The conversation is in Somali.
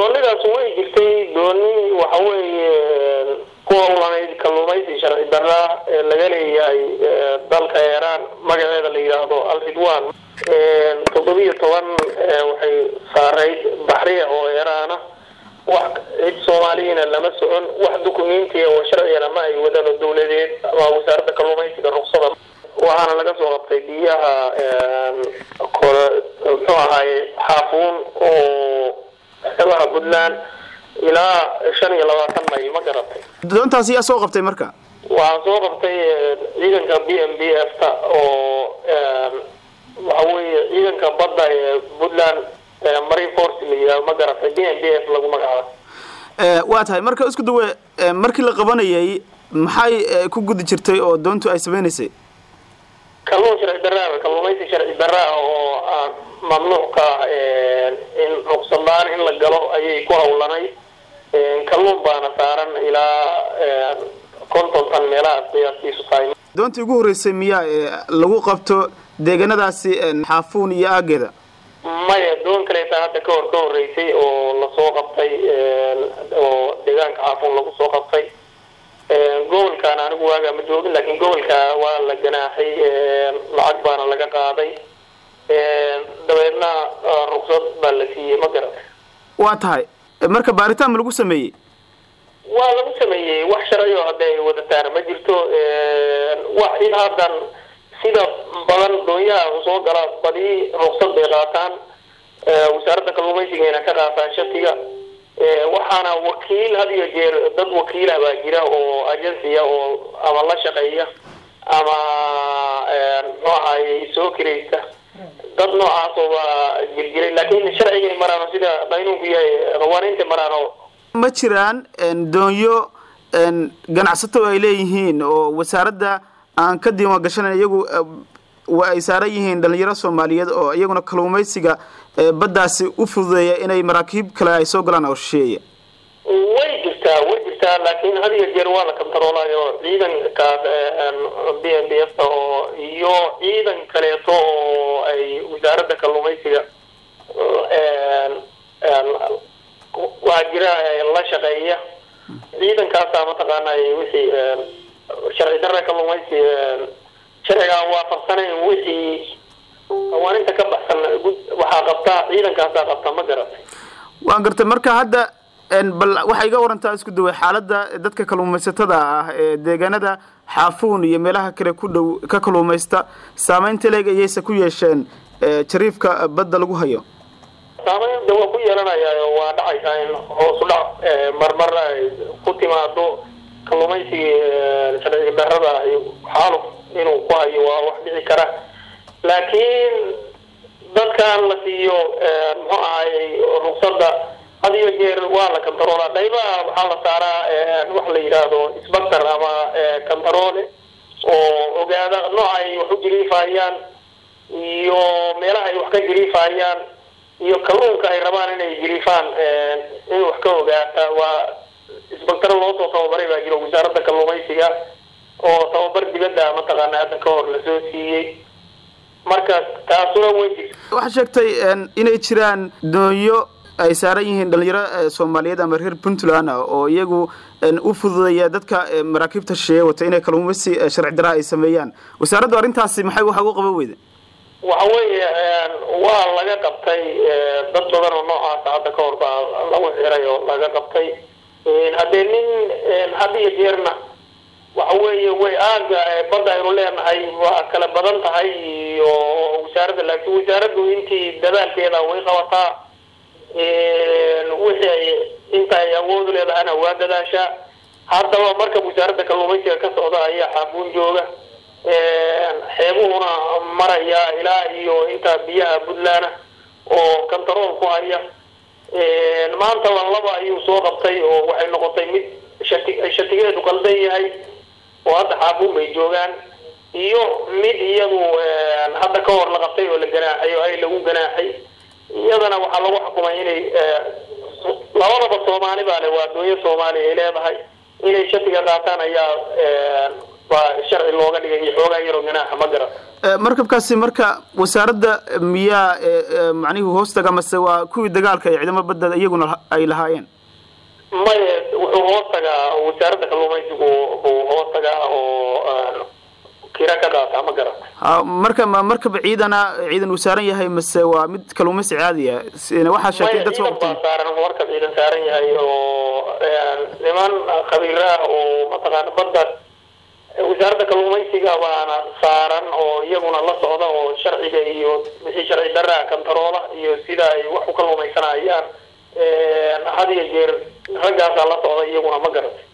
doonidaas way jirtay dooni waxa weeye ku howlanayd kalluumaysi sharci darra ee laga leeyahay dalka iiraan magaceeda la yidhaahdo al ridwan toddobiyo toban waxay saarayd baxriya oo iiraana wax cid soomaaliyana lama socon wax dukumentiya oo sharcigana ma ay wadaan oo dawladeed ama wasaaradda kalluumaysiga ruksada waxaana laga soo qabtay biyaha kore muxuu ahaaye xaafuun oo xeebaha puntland ilaa shan iyo labaatan mayl ma garatay doontaas yaa soo qabtay marka waxaan soo qabtay ciidanka b m b f ta oo waxa weeye ciidanka badda ee puntland marine force la yidhahdo ma garatay b m b f lagu magacaabo waa tahay marka isku dawe markii la qabanayay maxay ku gudi jirtay oo doontu ay sameynaysay kalluun sharci darraa kalluumaysi sharci darraa oo aan mamnuuc ka in ruqsadlaan in la galo ayay ku hawlanay kalluun baana saaran ilaa konton tan meelahaas qiyaastiisu tahay doontii ugu horreysay miyaa lagu qabto deegaanadaasi xaafuun iyo aageeda maya doon kaleeta hadda ka hor ka horreysay oo lasoo qabtay oo deegaanka xaafuun lagu soo qabtay gobolkan anigu waagaa ma joogin laakiin gobolka waa la ganaaxay lacag baana laga qaaday dabeedna ruksad baa la siiyey ma garatay waa tahay marka baaritaan ma lagu sameeyey waa lagu sameeyey wax sharci oo hadda ay wadataana ma jirto wax in haddan sida badan doonyaha soo gala badii ruksad bay qaataan wasaaradda kalluumaysigayna ka qaataan shatiga waxaana wakiil had iyo jeer dad wakiilah baa jira oo agensiya oo ama la shaqeeya ama muxuu ahaye soo kiraysta dad noocaasoo baa jirjiray laakiin sharcigay maraano sida qaynuunku yahay qawaaniinta maraano ma jiraan doonyo ganacsato ay leeyihiin oo wasaaradda aan ka diiwaan gashanayn iyagu wa ay saaran yihiin dhalinyaro soomaaliyeed oo iyaguna kalluumaysiga baddaasi u fududeeya inay maraakiib kale ay soo galaan oo shisheeya way jirtaa way jirtaa laakiin had iyo jeer waa la kantaroolayo ciidankaas b m b f oo iyo ciidan kaleeto oo ay wasaaradda kalluumaysiga waa jira la shaqeeya ciidankaasaa mataqaana wixii sharci darra kalluumaysi sharcigaan waafaqsanayn wixii qawaaninta ka baxsan waxaa qabtaa ciidankaasaa qabta ma garatay waan gartay marka hadda bal waxay iga warantaa isku daway xaaladda dadka kalluumaysatada ah ee deegaanada xaafuun iyo meelaha kale ku dhow ka kalluumaysta saameynta leeg ayayse ku yeesheen jariifka badda lagu hayo saameynta waa ku yeelanaya waa dhacaysaa in hoosu dhac marmar ay ku timaado kalluumaysigii sharciga darrada xaaluf inuu ku hayo waa wax dhici kara laakiin dadkan la siiyo muxuu ahayy ruksada had iyo jeer waa la kantaroolaa qaybaha waxaa la saaraa wax la yidhaahdo sbactor ama kantaroole oo ogaada nooca ay wax u jiriifayaan iyo meelaha ay wax ka jiriifayaan iyo kalluunka ay rabaan inay jiriifaan in wax ka ogaata waa isbactaro loosoo tababaray baa jiro wasaaradda kalluumaysiga oo tababar dibadda mataqaana hadda ka hor lasoo siiyey marka taasuna way jirta waxaa sheegtay inay jiraan doonyo ay saaran yihiin dhalinyaro soomaaliyeed ama reer puntland ah oo iyagu u fududeeya dadka maraakiibta shisheeye wata inay kalluumaysi sharci daraa ay sameeyaan wasaaraddu arrintaasi maxay waxa uga qaban weyda waxa weeye waa laga qabtay dad badan oo noocaasa hadda ka hor baa lagu xiray oo laga qabtay haddee nin had iyo jeerna waxa weeye way aaga badda aynu leenahay waa kala badan tahay iyo wasaaradda laakiin wasaaraddu intii dadaalkeeda way qabataa wixii ay inta ay awoodu leedahana waa dadaashaa haddaba marka wasaaradda kalluumaysiga ka socda ayaa xaafuun jooga xeebuhuna maraya ilaa iyo intaa biyaha puntland oo kantarool ku haya maanta laba ayuu soo qabtay oo waxay noqotay mid shati shatigeedu qaldan yahay oo hadda xaafuun bay joogaan iyo mid iyadu hadda ka hor la qabtay oo la ganaaxay oo ay lagu ganaaxay iyadana waxaa lagu xukumay inay labadaba soomaali baa le waa doonya soomaaliya ay leedahay inay shatiga qaataan ayaa baa sharci looga dhigay iyo xoogaa yaroo ganaaxa ma garan markabkaasi marka wasaaradda miyaa macnihi hoostaga mase waa kuwii dagaalka ee ciidamada badda iyaguna ay lahaayeen maya wuxuu hoos tagaa wasaaradda kalluumaysigu buu hoos tagaa oo kira ka qaata ma garan ha marka ma markaba ciidana ciidan uu saaran yahay mase waa mid kalluumaysi caadiya waxaa sheegtay dad ciidan baa saaran markab ciidan saaran yahay oo niman khabiira oo mataqaana badda wasaaradda kalluumaysiga baana saaran oo iyaguna la socda oo sharciga iyo wixii sharci daraa kantaroola iyo sida ay wax u kalluumaysanayaan had iyo jeer raggaasaa la socda iyaguna ma garatay